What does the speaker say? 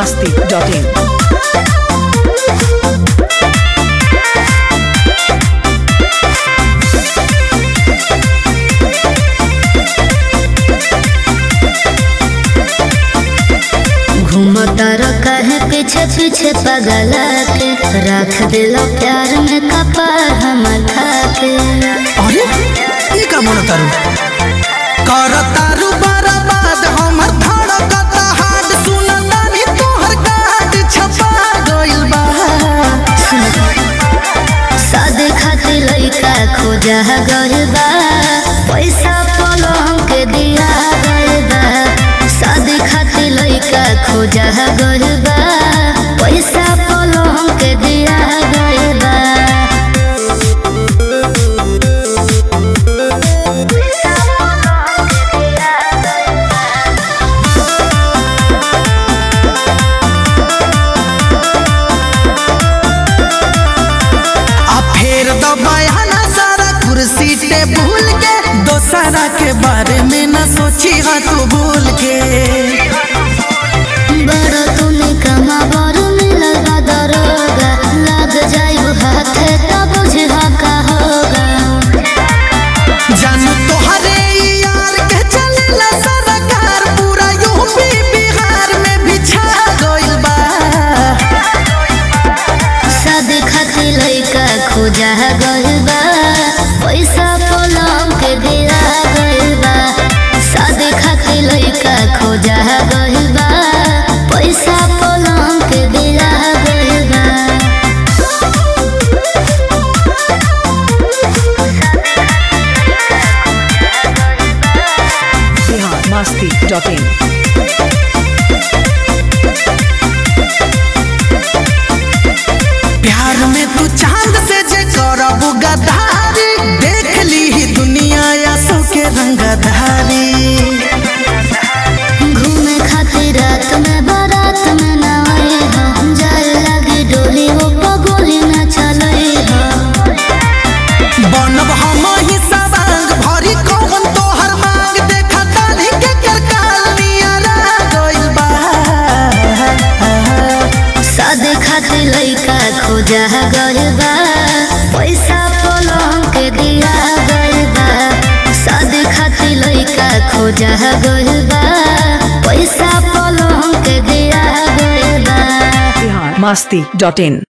masti.in. घूमता कहे पीछे पीछे पगला के रख दिलो प्यार में कपार हमर खाके अरे ई का मन तारू कर तारू बर्बाद हमर धड़कता हाड सुनतानी तोहर काट छपा गइल बा शादी खातिर लइका खोजा गइल बा पैसा पलो हमके दिया गइल बा शादी खातिर लइका खोजा गइल बा पैसा पलो हमके दिया गइल बा आ फेर दबाया सारा कुर्सी टे भूल के दोसरा के बारे में न सोची हा तू भूल के बड़ा तूने कमा बड़ मिलल बा दरोगा लग जाइब हाथे तब बुझहा का होगा जानू तोहरे ई यार के चलेला सरकार पूरा यूपी बिहार में बिछा गइल बा शादी खातिर लइका खोजा गइल बा पैसा पलम के दिया गइल बा शादी खातिर लइका खोजा गइल बा पैसा पलम के दिया गइल बा Bihar masti.in. प्यार में तू चांद से जे करब गदारी देख ली ही दुनिया या सो के रंगधारी घूमे खातिर रात में बारात में ना आए हो जाए लगी डोली हो पगोली ना चले हो बनब हम ही सवांग भरी कौन तोहर मांग देखा ताली के करकाल नियरा गइल बा शादी खातिर लइका खोजा गइल बा पैसा पलम के दिया गइल बा शादी खातिर लइका खोजा गइल बा पैसा पलम के दिया गइल बा Bihar masti.in.